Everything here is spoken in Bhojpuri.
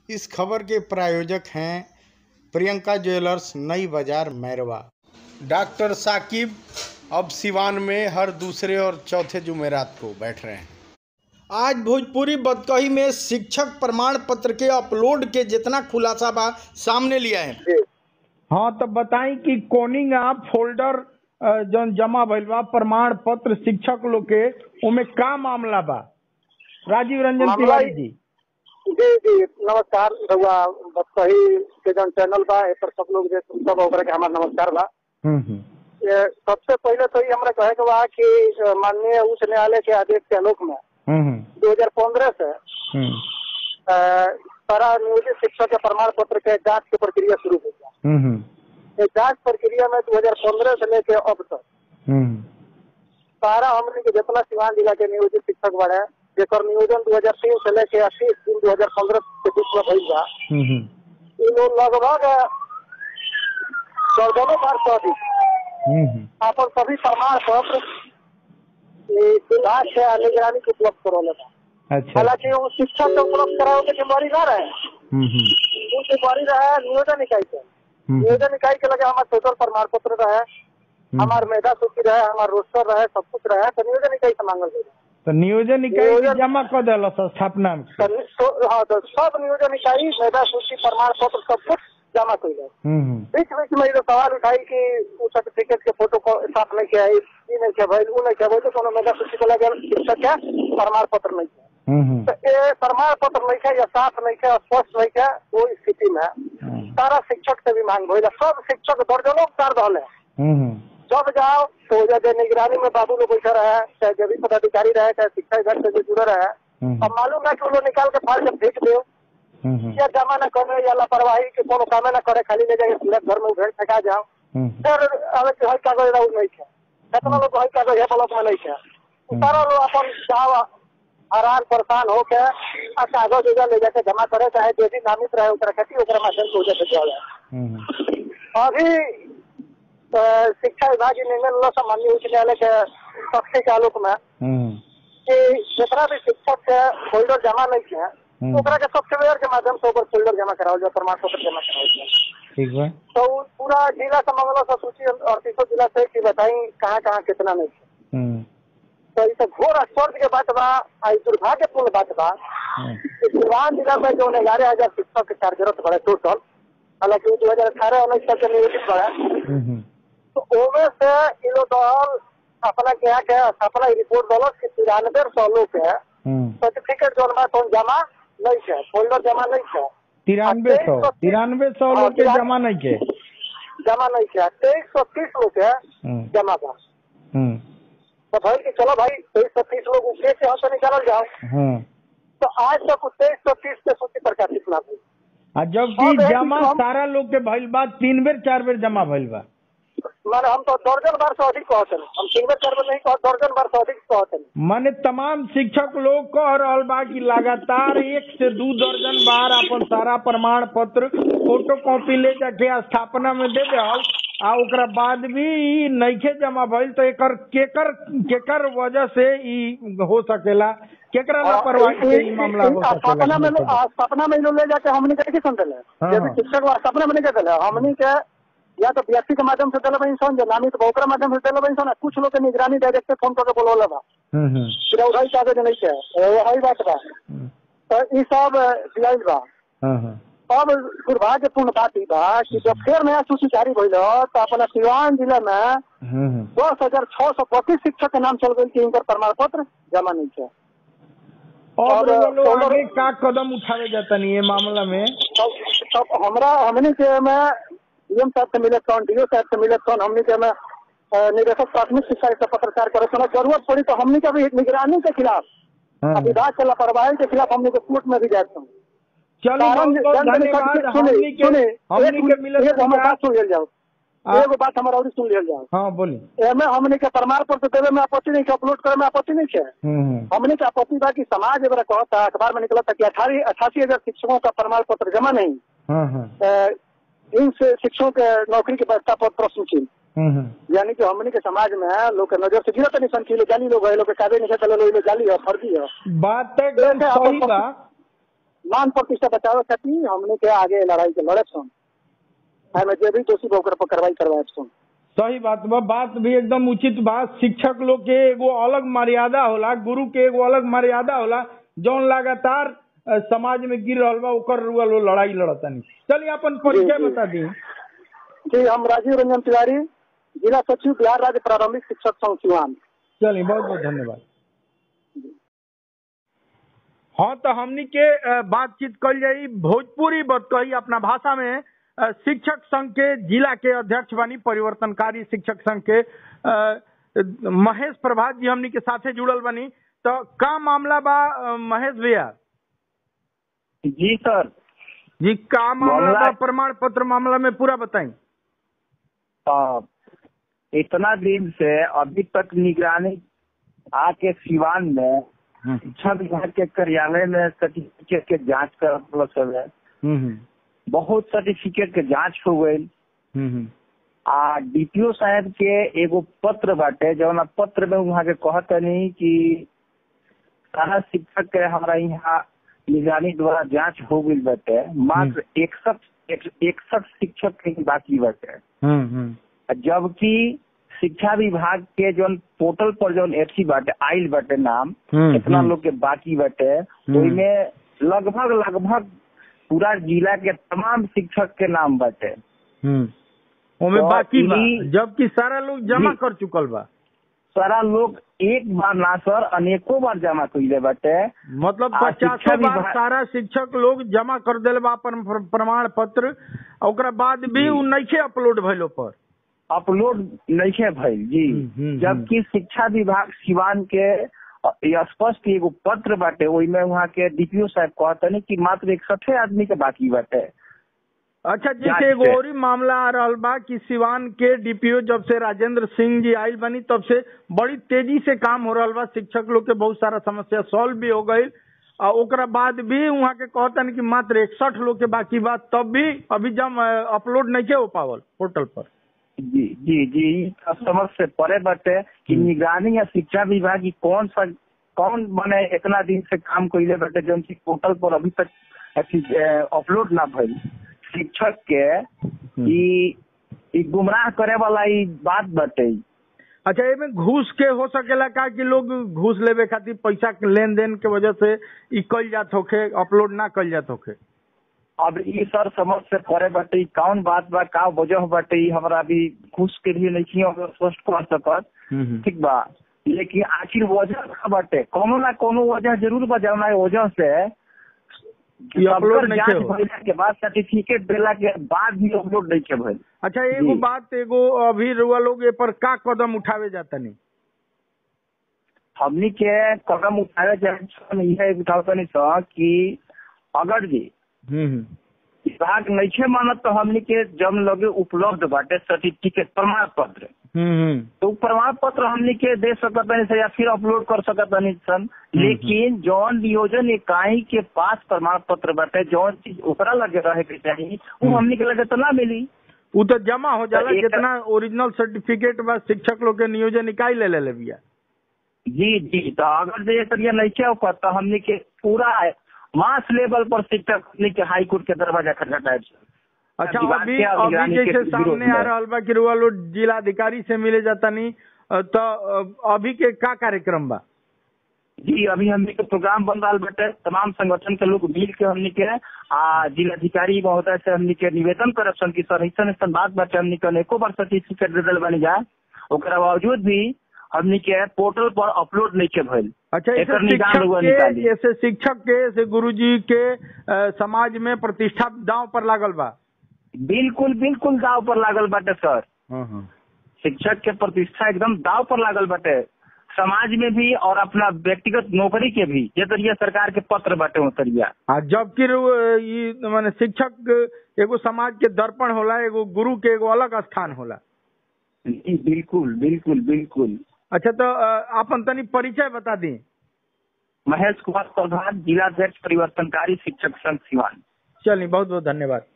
इस खबर के प्रायोजक हैं प्रियंका ज्वेलर्स नई बाजार मैरवा डॉक्टर साकिब अब सिवान में हर दूसरे और चौथे जुमेरात को बैठ रहे हैं आज भोजपुरी बदकही में शिक्षक प्रमाण पत्र के अपलोड के जितना खुलासा बा सामने लिया है हाँ तो बताई कि कोनिंग आप फोल्डर अ, जौन जमा भइल बा प्रमाण पत्र शिक्षक लोग के उमे का मामला बा राजीव रंजन मामला तिवारी ई- जी जी जी नमस्कार रउआ बदसही के जौन चैनल बा ए पर सब लोग जे सब ओकरा के हमार नमस्कार बा हम्म हम्म ये सबसे पहले तो ये हमरा कहे के बा कि अ, माननीय उच्च न्यायालय के आदेश के आलोक में हम्म 2015 से हम्म अ, सारा नियोजित शिक्षक के प्रमाण पत्र के जांच की प्रक्रिया शुरू हो गया हम्म ये जांच प्रक्रिया में 2015 से लेके अब तक हम्म सारा हमने के जितना सिवान जिला के नियोजित शिक्षक बड़े जेकर नियोजन 2003 से लेके 30 जून 2015 के बीच में भइल बा हम्म इन लोग लगभग चौदह बार से अधिक हम्म अपन सभी प्रमाण पत्र ई विभाग से निगरानी के उपलब्ध करौले बा अच्छा हालांकि वो शिक्षक के उपलब्ध करावे के जिम्मेवारी ना रहे हम्म हम्म वो जिम्मेवारी रहे नियोजन इकाई के हम्म नियोजन इकाई के लगे हमारे टोटल प्रमाण पत्र रहे हमार मेधा सूची रहे हमार रोस्टर रहे सब कुछ रहे तो नियोजन इकाई से मांगल गई तो नियोजन इकाई के नियोजन- जमा कर दिल स्थापना में तो नि- तो- हाँ तो सब नियोजन इकाई मेधा सूची प्रमाण पत्र सब कुछ जमा कई गए हम्म हम्म बीच बीच में ये तो सवाल उठाई कि वो सर्टिफिकेट के फोटो को साथ नहीं किया है ई नहीं किया भाई वो नहीं किया भाई तो कोनो मेधा सूची को लगे शिक्षक के प्रमाण पत्र नहीं किया हम्म हम्म तो ये प्रमाण पत्र नहीं किया या साफ नहीं किया स्पष्ट नहीं किया वो स्थिति में हम्म सारा शिक्षक से भी मांग भइल सब शिक्षक दर्जनों कर रहे हम्म जब जाओ तो जब निगरानी में बाबू लोग बैठा रहे चाहे जो भी पदाधिकारी रहे चाहे शिक्षा विभाग से जो जुड़े रहे हम्म अब मालूम है कि वो लोग निकाल के फाइल जब भेज दो हम्म या जमा न करे या लापरवाही के कोनो काम न करे खाली ले जाके पूरा घर में उधर फेंका जाओ हम्म फिर अगर जो है कागज रहा नहीं है कितना लोग है कागज है ब्लॉक में नहीं है वो सारा लोग अपन जाओ हैरान परेशान होके आ कागज उगज ले जाके जमा करे चाहे जो भी नामित रहे ओकरा खेती ओकरा माध्यम से उधर भेजा जाए हम्म अभी अ, शिक्षा विभाग के निर्णय लेला सामान्य उच्च न्यायालय के पक्ष के आलोक में हम्म कि जितना भी शिक्षक के फोल्डर जमा नहीं है हम्म। ओकरा के सॉफ्टवेयर के माध्यम से ओकर फोल्डर जमा करावल जाए प्रमाण पत्र जमा करावल जाए ठीक बा तो उ पूरा जिला से मंगलो से सूची अड़तीसों जिला से कि बताई कहाँ कहाँ कितना नहीं है हम्म तो ये तो घोर आश्चर्य के बात बा आ ई दुर्भाग्यपूर्ण बात बा हम्म कि सिवान जिला में जो ग्यारह हजार शिक्षक कार्यरत बड़े टोटल हालांकि दो हजार अठारह उन्नीस तक के नियोजित बड़े हम्म तो ओमे से इ लोग दल अपना क्या के अपना रिपोर्ट दलक कि तिरानवे सौ लोग के हम्म सर्टिफिकेट जोन बा तो जमा नहीं है फोल्डर जमा नहीं है तिरानवे सौ तिरानवे सौ लोग के जमा नहीं के जमा नहीं है तेईस सौ तीस लोग के हम्म जमा बा हम्म तो भाई कि चलो भाई तेईस सौ तीस लोग ऊपरे से यहाँ से निकालल जाओ हम्म तो आज तक तेईस सौ तीस के सूची प्रकाशित ना हुई आ जबकि अब एक जमा हम- सारा लोग के भइल बा तीन बेर चार बेर जमा भइल बा माने हम तो दर्जन बार से अधिक कहते हैं हम सिंगल चार बार नहीं कह दर्जन बार से अधिक कहते हैं माने तमाम शिक्षक लोग कह रहल बा कि लगातार एक से दू दर्जन बार अपन सारा प्रमाण पत्र फोटो कॉपी ले जाके स्थापना में दे देहल आ ओकरा बाद भी ई नइखे जमा भइल तो एकर केकर केकर वजह से ई हो सकेला केकरा लापरवाही से ई मामला हो स्थापना में सकेला स्थापना में लोग ले जाके हमने के कैसे दिले हाँ। जैसे शिक्षक वा स्थापना में नहीं दिले हमने के या तो व्यक्ति के माध्यम से दिले बनी सन जो नामित बा ओकरा माध्यम से दिले बनी सन आ कुछ लोग के निगरानी डायरेक्ट फोन करके बोलौले बा हम्म हम्म फिर वही कागज नहीं है वही बात बा हम्म, तो ई सब दियाइल बा हाँ हाँ अब दुर्भाग्यपूर्ण बात ई बा कि जब फिर नया सूची जारी भइल तो अपना सिवान जिला में हम्म हम्म दस हजार छह सौ बत्तीस शिक्षक के नाम चल गई कि इनकर प्रमाण पत्र जमा नहीं है अब और वो लोग सोलर- आगे का कदम उठावे जाता नहीं ये मामला में तब तब हमरा हमने के में डीएम साहब से मिले कौन डीओ साहब से मिले कौन हमने के में अ, निदेशक प्राथमिक शिक्षा से पत्रकार करे सुना जरूरत पड़ी तो हमने के भी निगरानी के खिलाफ हाँ। विभाग के लापरवाही के खिलाफ हमने के कोर्ट में भी जाते हैं चलो बहुत बहुत धन्यवाद हमनी के हमनी के मिले एक हमारे बात सुन लेल जाओ आ- एगो बात हमारा और सुन लेल जाओ हाँ बोली एमे हमने के प्रमाण पत्र देवे में आपत्ति नहीं है अपलोड करे में आपत्ति नहीं है हम्म हम्म हमने के आपत्ति बा कि समाज एवं कहता अखबार में निकला था कि अठारह अठासी हजार शिक्षकों का प्रमाण पत्र जमा नहीं हाँ हाँ अ, इन से शिक्षकों के नौकरी के व्यवस्था पर प्रश्न चिन्ह हम्म हम्म यानी कि हमने के समाज में लोग के नजर से गिरत नहीं सन कि लोग जाली लोग है लोग के काबे नहीं खेल लोग जाली है फर्जी है बात तो एकदम सही बा मान प्रतिष्ठा बचावे खातिर हमने के आगे लड़ाई के लड़े सुन एमे जे भी दोषी बा ओकरा पर कार्रवाई करवाए सुन सही बात बा बात भी एकदम उचित बात शिक्षक लोग के एगो अलग मर्यादा होला गुरु के एगो अलग मर्यादा होला जौन लगातार अ, समाज में गिर रहल बा ओकर रुआ लो लड़ाई लड़तानी चलिए अपन परिचय जी, जी। बता दी जी हम राजीव रंजन तिवारी जिला सचिव बिहार राज्य प्रारंभिक शिक्षक संघ सिवान चलिए बहुत बहुत धन्यवाद हाँ तो हमनी के अ, बातचीत कल जाई भोजपुरी बात कही अपना भाषा में अ, शिक्षक संघ के जिला के अध्यक्ष बनी परिवर्तनकारी शिक्षक संघ के अ, महेश प्रभात जी हमनी के साथे जुड़ल बनी तो का मामला बा अ, महेश भैया जी सर जी का मामला मामला- बा प्रमाण पत्र मामला में पूरा बताई आ, इतना दिन से अभी तक निगरानी आके सिवान में शिक्षा विभाग के कार्यालय में सर्टिफिकेट के जांच कर सब है बहुत सर्टिफिकेट के जांच हो गई आ डीपीओ साहब के एगो पत्र बाटे जौन पत्र में वहाँ के कहतनी कि सारा शिक्षक के हमारा यहाँ निगरानी द्वारा जांच हो गई बाटे मात्र इकसठ इकसठ शिक्षक के ही बाकी बाटे जबकि शिक्षा विभाग के जौन पोर्टल पर जौन एफसी बाटे आइल बाटे नाम हम्म, कितना हम्म। लोग के बाकी बाटे ओइमे लगभग लगभग पूरा जिला के तमाम शिक्षक के नाम बाटे ओमे तो बाकी बा ई- जबकि सारा लोग जमा जी। कर चुकल बा सारा लोग एक बार ना सर अनेकों बार जमा कइले बाटे मतलब आ, शिक्षा पचासों बार विभाग- सारा शिक्षक लोग जमा कर दिल बा अपन प्र- प्रमाण पत्र आ ओकरा बाद भी उ नइखे अपलोड भइल पर अपलोड नहीं भइल जी हम्म, हम्म, जबकि शिक्षा विभाग सिवान के अ, ये स्पष्ट एगो पत्र बाटे ओइमे वहाँ के डीपीओ साहब कहतनी कि मात्र इकसठे आदमी के बाकी बाटे अच्छा जांच जैसे एगो से। और ही मामला आ रहल बा कि सिवान के डीपीओ जब से राजेंद्र सिंह जी आयल बनी तब से बड़ी तेजी से काम हो रहल बा शिक्षक लोग के बहुत सारा समस्या सॉल्व भी हो गई आ ओकरा बाद भी वहाँ के कहतन कि मात्र इकसठ लोग के बाकी बा तब भी अभी जब अपलोड नहीं हो पावल पोर्टल पर जी जी जी ई समझ से परे बाटे कि निगरानी या शिक्षा विभाग की कौन सा कौन मने इतना दिन से काम कइले बाटे जौन की पोर्टल पर अभी तक अथी, ए, अपलोड ना भइल शिक्षक के ई ई गुमराह करे वाला ई बात बाटे अच्छा एमे घूस के हो सकेला का कि लोग घूस लेवे खातिर पैसा के लेन देन के वजह से ई कल जात होखे अपलोड ना कल जात होखे अब ई सर समझ से परे बाटे ई कौन बात बा का वजह बाटे ई हमरा अभी घूस के लिए नहीं हम स्पष्ट कर सकत ठीक बा लेकिन आखिर वजह का बाटे कोनो ना कोनो वजह जरूर बा जौना वजह से कि अपलोड सबकर नहीं जांच हो। भइला के बाद सर्टिफिकेट देला के बाद भी अपलोड नहीं के भइल अच्छा एगो जी। बात एगो अभी रुआ लोग ए पर का कदम उठावे जाता नहीं हमनी के कदम उठावे जाए यह उठावतनी स कि अगर जी विभाग नहीं मानत तो हमनी के जब लगे उपलब्ध बाटे सर्टिफिकेट प्रमाण पत्र तो उ प्रमाण पत्र हमनी के दे सकतनी से या फिर अपलोड कर सकतनी सन लेकिन जौन नियोजन इकाई के पास प्रमाण पत्र बाटे जौन चीज ओकरा लगे रहे के चाहिए वो हमनी के लगे तो ना मिली उ तो जमा हो जाला तो एक- जितना ओरिजिनल सर्टिफिकेट बा शिक्षक लोग के नियोजन इकाई ले ले बिया जी जी तो अगर जे तरिया नहीं क्या होकर तो हमनी के पूरा मास लेवल पर शिक्षक हमनी के हाई कोर्ट के दरवाजा खटखटाए अच्छा विभाग अभी के और अभी निगरानी जैसे के विरोध सामने आ में। रहल बा कि रुआ लोग जिलाधिकारी से मिले जाता नहीं अ, तो अ, अभी के का कार्यक्रम बा जी अभी हमनी के प्रोग्राम बन रहा बटे तमाम संगठन के लोग मिल के हमनी के आ जिलाधिकारी महोदय से हमनी के निवेदन करब सन की सर ऐसन ऐसन बात बाटे हमनी के अनेको बार सर्टिफिकेट दे दिल बनी जाए ओकरा बावजूद भी हमनी के पोर्टल पर अपलोड नहीं के भइल अच्छा ऐसे एकर निदान शिक्षक रउआ के निकाली। ऐसे शिक्षक के ऐसे गुरुजी के अ, समाज में प्रतिष्ठा दांव पर लागल बा बिल्कुल बिल्कुल दाव पर लागल बाटे सर शिक्षक के प्रतिष्ठा एकदम दाव पर लागल बाटे समाज में भी और अपना व्यक्तिगत नौकरी के भी ये तरिया सरकार के पत्र बाटे वो तरिया आ जबकि रउ- ई माने शिक्षक एगो समाज के दर्पण होला एगो गुरु के एगो अलग स्थान होला जी बिल्कुल बिल्कुल बिल्कुल अच्छा तो अ, आपन तनी परिचय बता दी महेश कुमार प्रधान जिलाध्यक्ष परिवर्तनकारी शिक्षक संघ सिवान चलिए बहुत बहुत धन्यवाद